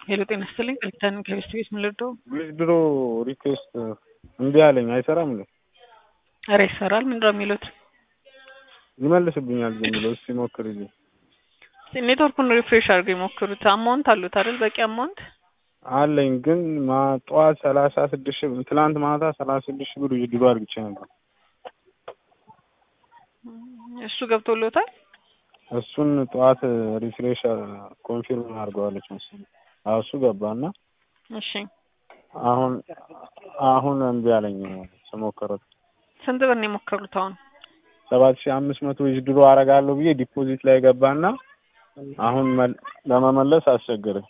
ሄሎ ጤና ይስጥልኝ ከሊታን ከቤስት ቤት ምን ልርዳው? ድሮ ሪኩዌስት እምቢ አለኝ አይሰራም እንዴ? ኧረ ይሰራል። ምንድነው የሚሉት? ይመልስብኛል ዝም ብሎ እስኪ ሞክርልኝ። ኔትወርኩን ሪፍሬሽ አድርገው የሞክሩት። አማውንት አሉት አይደል? በቂ አማውንት አለኝ ግን ማ- ጠዋት ሰላሳ ስድስት ሺህ ትላንት ማታ ሰላሳ ስድስት ሺህ ብር ድሮ አድርግቼ ነበር። እሱ ገብቶሎታል። እሱን ጠዋት ሪፍሬሽ ኮንፊርም አድርገዋለች መሰለኝ። አዎ እሱ ገባና እሺ አሁን አሁን እምቢ አለኝ ስሞክረው ስንት ብር ነው የሞከሩት? አሁን ሰባት ሺህ አምስት መቶ ድሮ አረጋለሁ ብዬ ዲፖዚት ላይ ገባና አሁን መል- ለመመለስ አስቸገረኝ።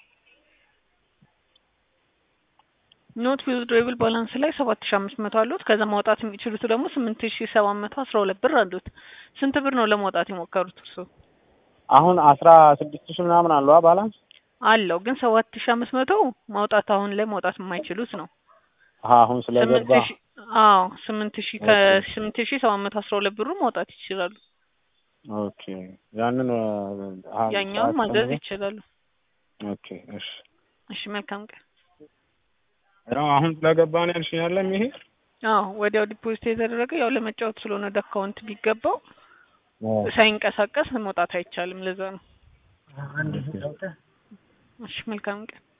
ኖት ዊዝድሮብል ባላንስ ላይ ሰባት ሺ አምስት መቶ አሉት። ከዛ ማውጣት የሚችሉት ደግሞ ስምንት ሺ ሰባት መቶ አስራ ሁለት ብር አሉት። ስንት ብር ነው ለማውጣት የሞከሩት እርሱ? አሁን አስራ ስድስት ሺህ ምናምን አለዋ ባላንስ አለው ግን ሰባት ሺ አምስት መቶ ማውጣት አሁን ላይ ማውጣት የማይችሉት ነው። አሀ አሁን ስምንት ስለገባ ሺ አዎ ስምንት ሺ ከስምንት ሺ ሰባት መቶ አስራ ሁለት ብሩ ማውጣት ይችላሉ። ኦኬ ያንን አሀ ያኛውን ማዘዝ ሰዓት ይችላሉ። ኦኬ እሺ እሺ መልካም ቀን። ያው አሁን ስለገባ ነው ያልሽኝ አይደለም ይሄ አዎ ወዲያው ዲፖዚት የተደረገ ያው ለመጫወት ስለሆነ ወደ አካውንት ቢገባው ሳይንቀሳቀስ መውጣት አይቻልም። ለዛ ነው። እሺ መልካም ቀን።